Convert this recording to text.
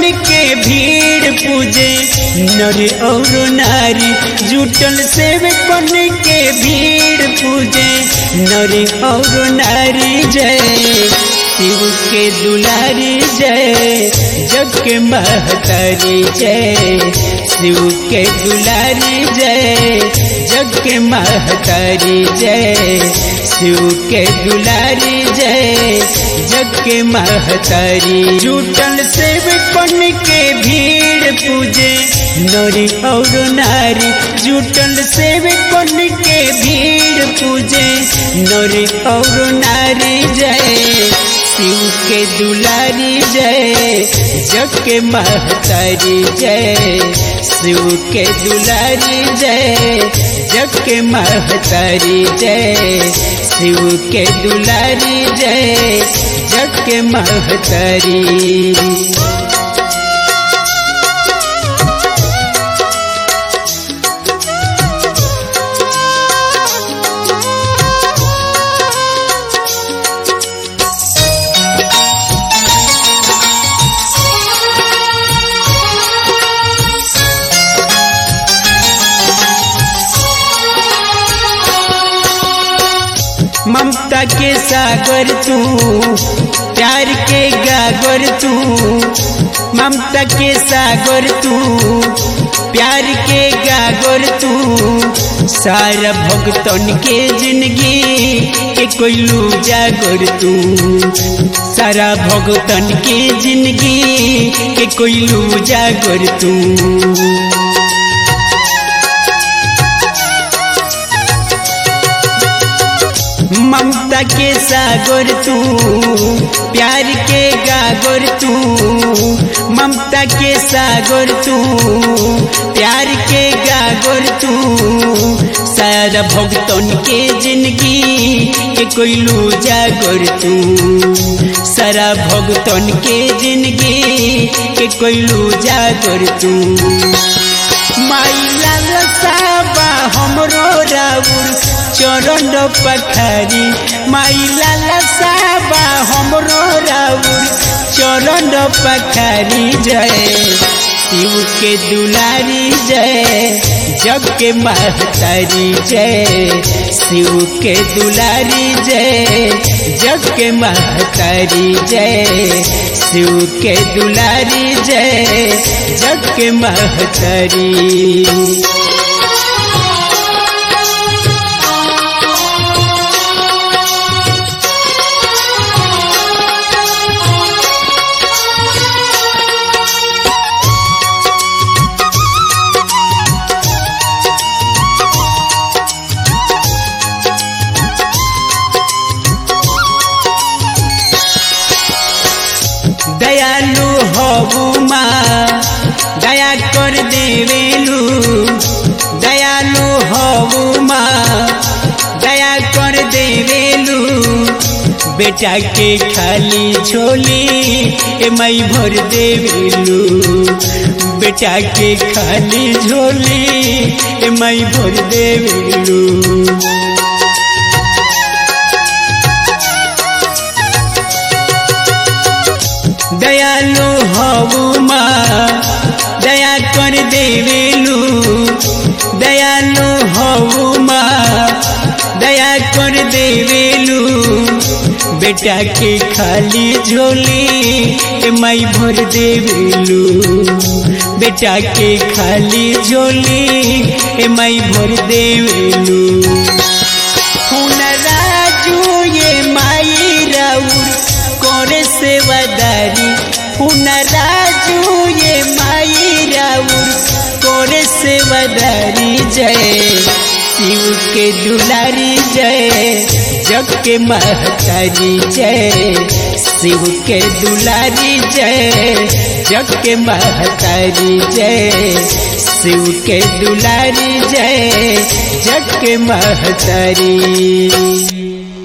के भीड़ पूजे नर और नारी जुटल सेवकन के भीड़ पूजे नर और नारी जय शिव के दुलारी जय जग के महतारी जय शिव के दुलारी जय जग के महतारी जय शिव के दुलारी जय जग के महतारी जुटल सेवकन के भीड़ पूजे नरी और नारी जुटल सेवकन के भीड़ पूजे नरी और नारी जय शिव के दुलारी जय जग के महतारी जय शिव के दुलारी जय जग के महतारी जय शिव के दुलारी जय जग के महतारी ममता के सागर तू प्यार के गागर तू ममता के सागर तू प्यार के गागर तू सारा भगतन के जिंदगी के कोई जागर तू सारा भगतन के जिंदगी के कोई जागर तू ममता के सागर तू प्यार के गागर तू ममता के सागर तू प्यार के गागर तू सारा भगतन के जिंदगी के कोई जागर तू सारा भगतन के जिंदगी के कोई जागर तू माई लाल साबा हमरो राउर चरण पखारी माई लाला साबा हमरो राउर चरण पखारी जय शिव के दुलारी जय जग के महतारी जय शिव के दुलारी जय जग के महतारी जय शिव के दुलारी जय जग के महतारी दयालु हबू माँ दया कर देवेलु दयालु हबू माँ दया कर देवेलु बेटा के खाली झोली ए मई भर देवेलु बेटा के खाली झोली ए मई भर देवेलु दयालु हबू माँ दया कर देवेलु दयालु हबू माँ दया कर देवेलु बेटा के खाली झोली मई भर देवेलु बेटा के खाली झोली मई भर देवेलु राजू ये माई राउर करे सेवादारी राजू ये माई राउर करे सेवादारी जय शिव के दुलारी जय जग के महतारी जय शिव के दुलारी जय जग के महतारी जय शिव के दुलारी जय जग के महतारी